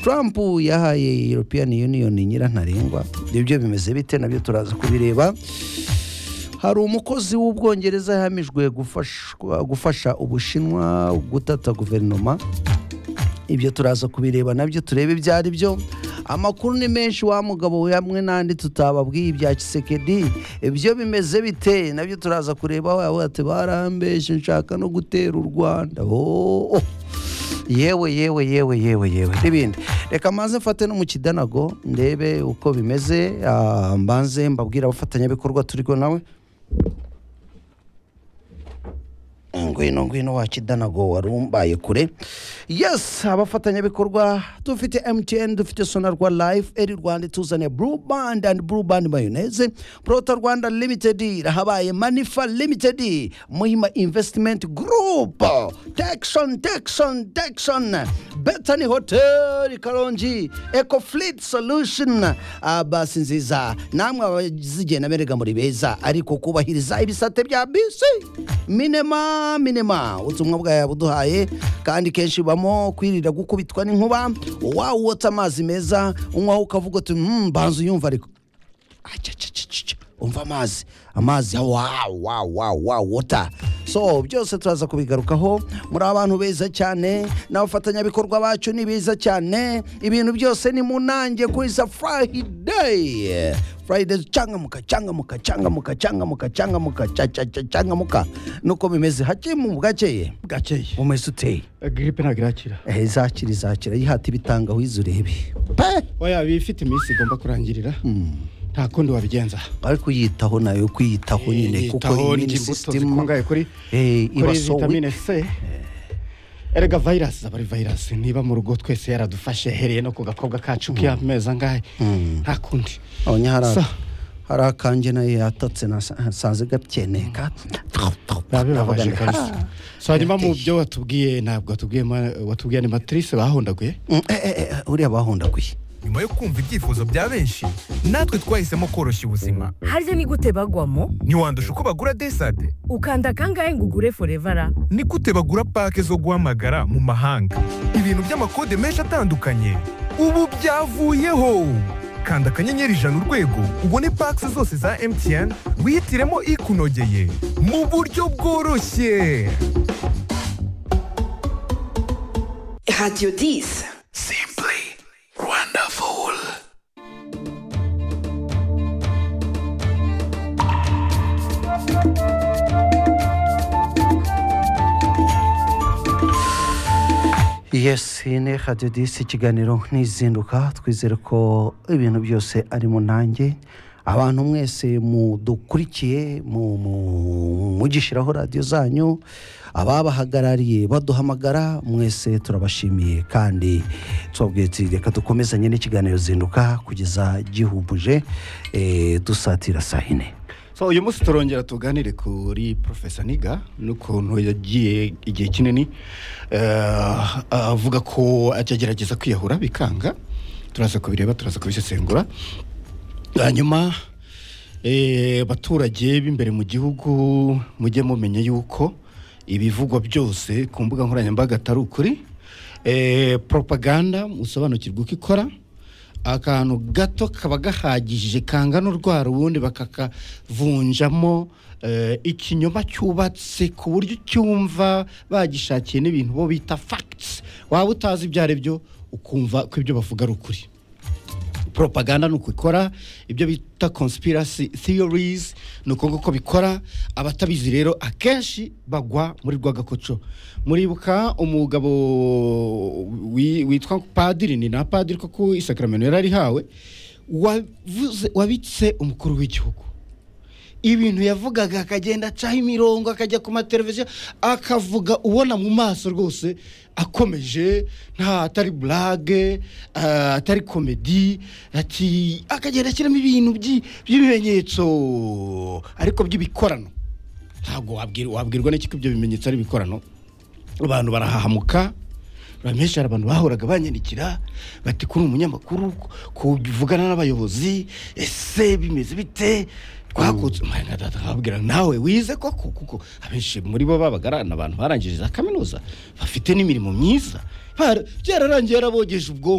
Trump yahaye European Union nyirantarengwa ibyo bimeze bite nabyo turaza kubireba hari umukozi w'ubwongereza yahamijwe gufashwa- gufasha ubushinwa gutata guverinoma ibyo turaza kubireba nabyo turebe ibyo ari byo amakuru ni menshi wa mugabo we hamwe n'andi tutababwiye ibya kisekedi ibyo bimeze bite nabyo turaza kureba wawe ati barambeshe nshaka no gutera u rwanda Oh, oh. yewe yewe yewe yewe yewe n'ibindi reka mbanze mfate no mu kidanago ndebe uko bimeze ah, mbanze mbabwire abafatanyabikorwa turiho nawe ngwino ngwino wa kidanago wari umbaye kure yes abafatanyabikorwa dufite mtn dufite sonarwa life eri rwanda ituzaniye blue band and blue band mayoneze prota rwanda limited irahabaye manifa limited muhima investment group texon texon texon betany hotel karongi eco fleet solution Ah, basi nziza namwe abazigenda berega muri beza ariko kubahiriza ibisate bya bisi minema minema ubutumwa bwawe buduhaye kandi kenshi bubamo kwirira gukubitwa n'inkuba wawota amazi meza unywaho ukavuga uti "Mm, mbanza uyumva ariko Acacacacaca. umva amazi amazi wawu wawu wawu wawu wota so byose turaza kubigarukaho muri abantu beza cyane n'abafatanyabikorwa bacu ni beza cyane ibintu byose ni mu nanjye kuri za furayideyi furayideyi cangamuka cangamuka cangamuka cangamuka cangamuka ca- ca- ca- cangamuka nuko bimeze hakemu bwakeye gakeye umeze uteye gripe ntabwo irakira Eh, izakira izakira yihata ibitanga urebe pe oya bifite iminsi igomba kurangirira nta kundi wabigenza ariko uyitaho nayo kuyitaho nyine kuko Yitaho, immune ndya imbuto system zikungahaye kuri eh, iba kuri so weak vitamine c erega virus aba ari virus niba mu rugo twese yaradufashe hereye no ku gakobwa kacu k'amezi angahe nta kundi abanya hari So. hari akanjye nayo yatatse nasanze gapyeneka biba bibabaje Ndavuga kabisa nti, so hanyuma mu byo watubwiye ntabwo watubwiye ma- watubwiye ni matrice bahondaguye "Ah, mm, eh, eh, eh, uriya bahundaguye nyuma yo kumva ibyifuzo bya benshi natwe twahisemo koroshya ubuzima harya ni gute bagwamo ntiwandusha uko bagura desade ukanda kangahe ngo ugure forevara ni gute bagura pake zo guhamagara mu mahanga ibintu by'amakode menshi atandukanye ubu byavuyeho kanda akanyenyeri ijana urwego ubone pake zose za mtn wihitiremo ikunogeye mu buryo bworoshye Radio 10. yes iyi ni radiyo disi ikiganiro ntizinduka twizere ko ibintu byose ari mu nanjye abantu mwese mudukurikiye mu- mu- mugishyiraho radiyo zanyu ababahagarariye baduhamagara mwese turabashimiye kandi tubabwiye tuti reka dukomezanye n'ikiganiro zinduka kugeza gihubuje eh, dusatira saa yine so uyu munsi turongera tuganire kuri profesa niga n'ukuntu yagiye igihe kinini eh, avuga ko agerageza kwiyahura bikanga turaza kubireba turaza kubisesengura hanyuma eh, abaturage b'imbere mu gihugu mujye mumenye yuko ibivugwa byose ku mbuga nkoranyambaga atari ukuri Eh, propaganda musobanukirwe uko ikora akantu gato kaba gahagije kangana urwara ubundi bakakavunjamo eh, ikinyoma cyubatse ku buryo ucyumva bagishakiye n'ibintu bo bita facts waba utazi ibyo ari byo ukumva ko ibyo bavuga ari ukuri propaganda ni uko ikora ibyo bita conspiracy theories ni uko nguko bikora abatabizi rero akenshi bagwa muri rwagakoco muribuka umugabo wi- witwa padiri ni na padiri ko ku isakaramentu yari arihawe wavuze wabitse umukuru w'igihugu ibintu yavugaga akagenda acaho imirongo akajya ku mateleviziyo akavuga ubona mu maso rwose akomeje nta atari burage ah, atari komedi ati akagenda ashyiramo ibintu byi- by'ibimenyetso ariko by'ibikorano ntabwo wabwir- wabwirwa n'iki ko ibyo bimenyetso ari ibikorano abantu barahahamuka bamenshi hari abantu bahoraga banyandikira bati kuri umunyamakuru kuvugana n'abayobozi ese bimeze bite twakutse nkababwira nawe wize koko kuko abenshi muri bo babaga ari abantu barangije za kaminuza bafite n'imirimo myiza Bara- byararangiye yarabogeje ubwonko